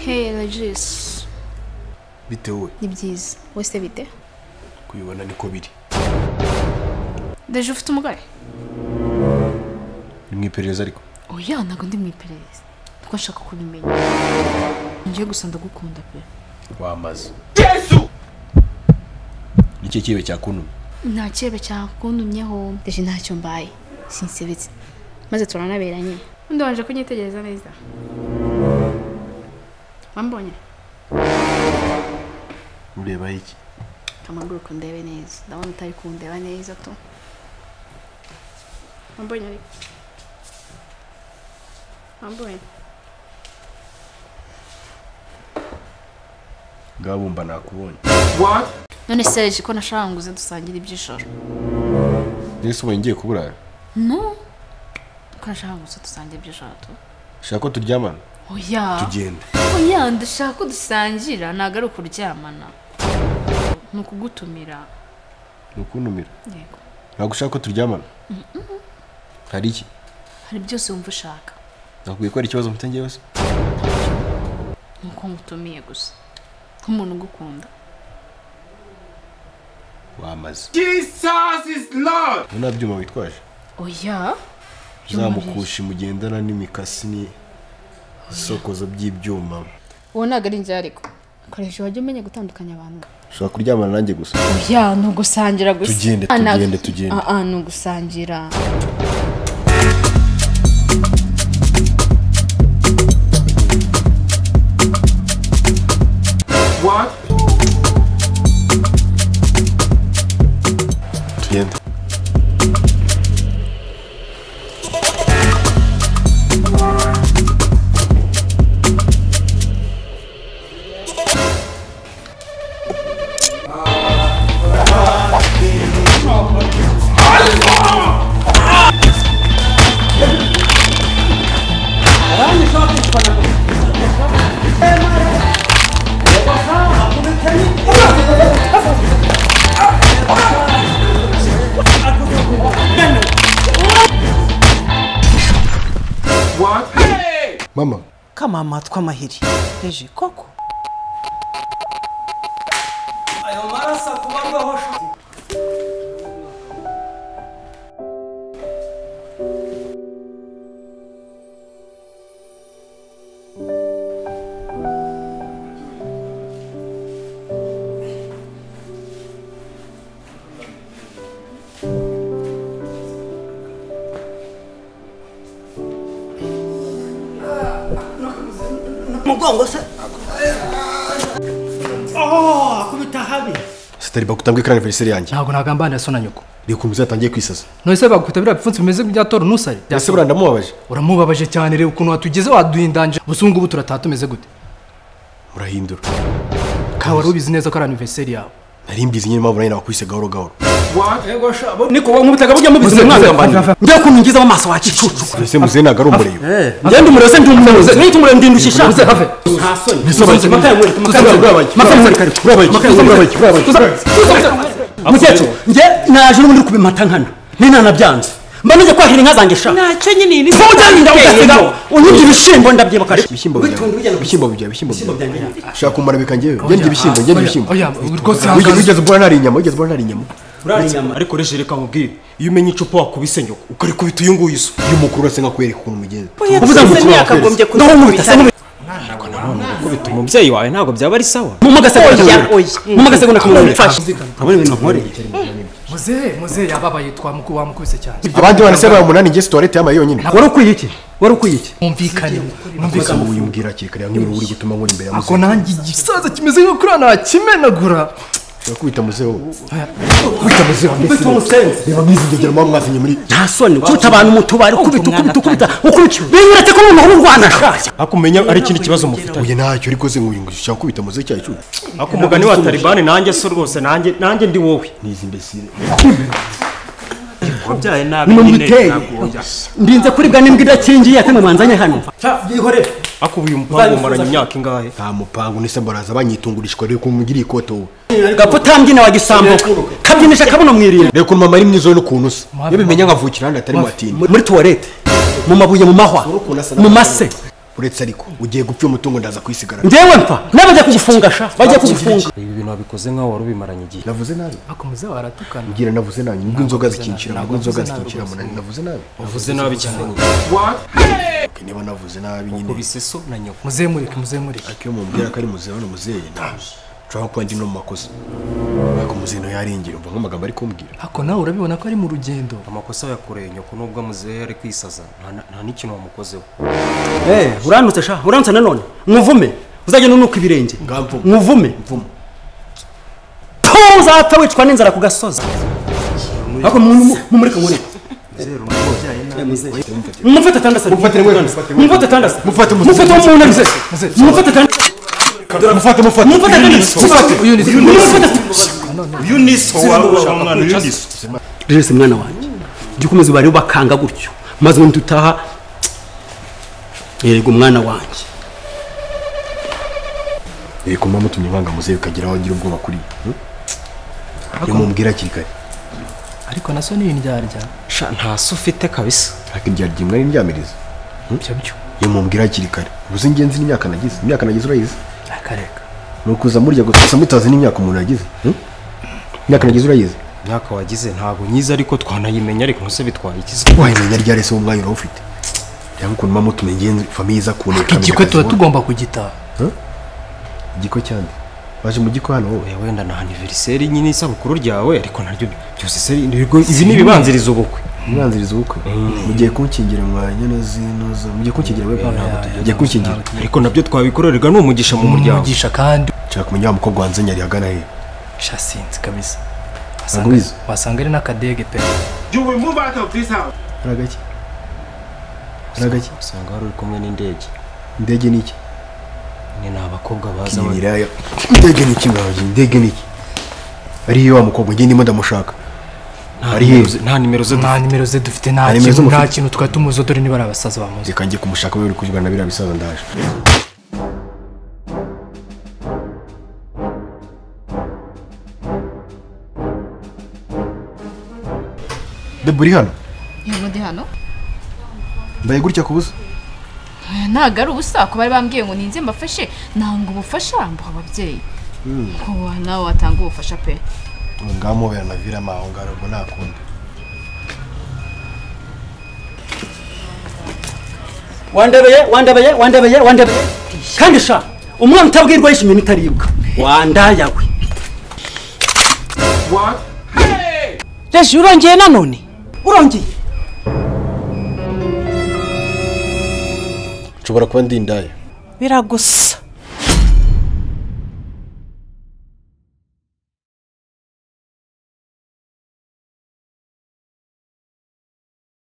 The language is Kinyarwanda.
Hey Regis, bitewe ni byiza wese bite kubibona niko biri deje ufite umugore ni mu iperereza ariko oya ntabwo ndi mu iperereza kuko nshaka kubimenya njye gusa ndagukunda pe wamaze yesu nicyo kibe cyakuntumye nta kirebe cyakuntumyeho deje ntacyo mbaye sinsebetse maze turanaberanye undi wanje kunyitegereza neza wambonye ureba iki kamaguruka ndebe neza ndabona utari kundeba neza tu wambonye ariko wambonye bwabumba nakubonye none seje ko nashaka ngo uze dusangire iby'ijoro nese ubonye ngiye kuburara no ko nashaka ngo uze dusangire iby'ijoro tu ushaka ko turyamana oya tugende oya ndashaka ko dusangira ntabwo ari ukuryamana ni ukugutumira ni ukuntumira yego ntabwo ushaka ko turyamana hari iki hari byose wumva ushaka nakubwiye ko hari ikibazo mfite ngewe se ni uko ngutumiye gusa nk'umuntu ugukunda wamaze Jesus is Lord. ubu nta byuma witwaje oya uzamukushi mugendana n'imikasi ni isokozo by'ibyuma uwo ntabwo ari njye ariko koresha wajya umenya gutandukanya abantu ushobora kuryamana nanjye gusa oya ni ugusangira gusa Tugende, Ah, ntabwo- tugende, tugende. Ah, ah, ni ugusangira What? tugende What? Hey! mama kamama tw'amahiri reje koko ayo maraso kubarwaho umugongo se Oh, akubita habi sitari bakutambwe kandi veriseri yanjye ntabwo nagambaniye so na nyoko reka ukuntu uzatangiye kwisaza none se bagufite biriya bipfunsi bimeze nk'ibya tora nusari ese buriya ndamubabaje uramubabaje cyane reba ukuntu watugize waduhindanje gusa ubu ngubu turataha tumeze gute murahindura kawe wari ubizi neza ko ari aniveriseri yawe nari mbizi nyine mpamvu nawe nakubise gahoro gahoro niko nkubitaga burya mubizi mwagambanira njya ukuntu ngizeho amaso wacicucu mbese muzehe ntabwo ari umureba ngende umurose ndi umuroze nihita umurebe ndindushisha have bisobanuye mukecuru njye naje n'ubundi uri kubimata nkana nina nabyanze mba nujya kwahira inka zanjye sha ntacyo nyine iyi ni ko ujyana inda ugasigaho unyibye ibishyimbo ndabyibuka sha ibishyimbo byawe ibishyimbo byawe ibishyimbo byawe shaka kumara bika njyewe ngende ibishyimbo ngende ibishyimbo oya rwose Wigeze- wigeze ubwo nari inyama wigeze ubwo nari inyama ariko reje reka mubwire iyo umenye icupa wakubise nyoko ukarikubita uyu nguyu so iyo umukuru urase nkakwereka ukuntu mugenzi uvuze ngo twese ntiyakagombye naho nkubita se kuzakubita nkubita umubyeyi wawe ntabwo byaba ari sawa mu magasegunda Oya, oya mu magasegunda Mumfashe. kabone ibintu nkore muzehe muzehe yababaye twamuku wamukubise cyane abandi barase bari umunani ngeze tuwarete yamaye yonyine wari ukwiye iki wari ukwiye iki mwumvikane mbese ubu uyu mbwira kare kare nk'ibintu uri gutuma nkora imbere ya ako muzehe nanjye igisaza kimeze nko kuri hano hakimenagura urakubita muzeho kubita muzeho mbese umusenzi reba mwizi ndegera mwaba mwazanye muri nta soni ukubita abantu mu tubari ukubita ukubita ukubita ukubita binyuretse ko umuntu w'u rwanda ashaje ariko umenya ari ikindi kibazo mufitanye uye ntacyo uri koze ngo ushaka kubita muzeho cyawe cyuye ariko umugani wa talibani nanjye so rwose nanjye nanjye ndi wowe nizi mbesire wabyaye nabi nimumuteye ndinze kuribwa n'imbwa idakingiye ate mubanzanye hano ariko uyu mupango umaranye imyaka ingahe nta mupango nese baraza banyitungurishwa reka umugiriye ikote wowe gapfa utambyina wagisambuka kabyinisha akabuno mwirinda reka ukuntu mama ari mwiza we n'ukuntu usa iyo bimenya nkavukira handi atari matini muri tuwarete mu mabuye mu mahwa mu mase uretse ariko ugiye gupfa uyu mutungo ndaza kwisigarana ngewe mfa n'abajya kugifunga sha bajya kugifunga ibi bintu wabikoze nkaho wari ubimaranye igihe navuze nabi akomeza baratukana mbwira navuze nabi nubwo inzoga zikinshira nubwo inzoga zikinshira munani navuze nabi uvuze nabi cyane niba navuze nabi nyine ngo biseso na nyoko muzehe mureke muzehe mureke ariko iyo mumbwira ko ari muzehe hano muzehe nshobora kuba ndi no mu makosa ariko muzehe nawe yarengera umva nk'amagambo ari kumbwira ariko nawe urabibona ko ari mu rugendo amakosa yakoreye nyoko nubwo amuzehe yari kwisaza nta- nta n'ikintu wamukozeho Eh, uranutse sha uranutse nanone nkuvume uzajya nunuka ibirenge Ngamvume. nkuvume ko uzapfa wicwa n'inzara ku gasozi ariko mu- mu- mumureke nkureke mufate atandasa Mufatire mwese, mufatire mwese. mufate atandasa Mufate muze- mufate wo mu nama se mufate atandasa mufate mufate mufate atandasa mufate mufate uyu ni so wawe ushaka umwana uyu ni so rero se mwana wanjye jya ukomeza ubare bakanga gutyo maze ubundi utaha yego mwana wanjye reka mama mutumye nkanga muzehe ukagira aho ngira ubwoba kuri yo iyo mumbwira hakiri kare ariko na so ni indyarya sha nta so ufite kabisa ariko ibyari byimwe ari indyamiriza byo byo iyo mumbwira hakiri kare ubuze ingenzi n'imyaka nagize imyaka nagize urayizi akareka ni ukuza murya gusa mutazi n'imyaka umuntu yagize hmm? imyaka nagize urayizi imyaka wagize ntabwo nyiza ariko twanayimenya ariko ntuse bitwaye iki se wayimenya ryari se umwanya urawufite cyangwa ukuntu mama utuma ingenzi famiye iza kuneka igikwe tuba tugomba kugitaha igiko cyane waje mu giko hano wowe Oya, wenda na aniveriseri nyine isabukuru ryawe ariko naryo byose se ni- ni- izi ni ibibanziriza ubukwe umwanziriza ubukwe mugiye kunkingira mwanya na zinuza mugiye kunkingira wewe ntabwo tugiye mugiye kunkingira ariko nabyo twabikorerwa ni umugisha mu muryango umugisha kandi nshaka kumenya wa mukobwa wanze nyari agana he shasinzi kabisa Ntabwo ubizi. wasanga ari n'akadege pe You will move out of this house. aragaki aragaki usanga wari uri kumwe n'indege indege ni iki ni ni abakobwa baza Ni bari- ibiraya indege ni iki mwabye indege ni iki ariyo wa mukobwa ngiye ndimo ndamushaka nta ari nimero he? ze- nta nimero ze nta nimero ze dufite nta Nta nimero kintu nta z'umufite. kintu twari tumuzi dore niba ari abasaza bamuzi reka njye kumushaka wewe uri kuvugana na biriya bisaza ndaje Debora uri hano yego ndi hano mbaye gutya ku busa ntabwo ari ubusa ko bari bambwiye ngo ninze mbafashe nanga ubufasha mbaha ababyeyi kuba nawe watanga ubufasha pe ngamubera na virama aho ngaho ubwo ntakundi wandebeye wandebeye wandebeye wandebeye kandi sha umwana utabwirwa yishimye n'itaribwa wandayawe What? Hey! reji urongeye nanone urongeye nshobora kuba ndi indaya biragose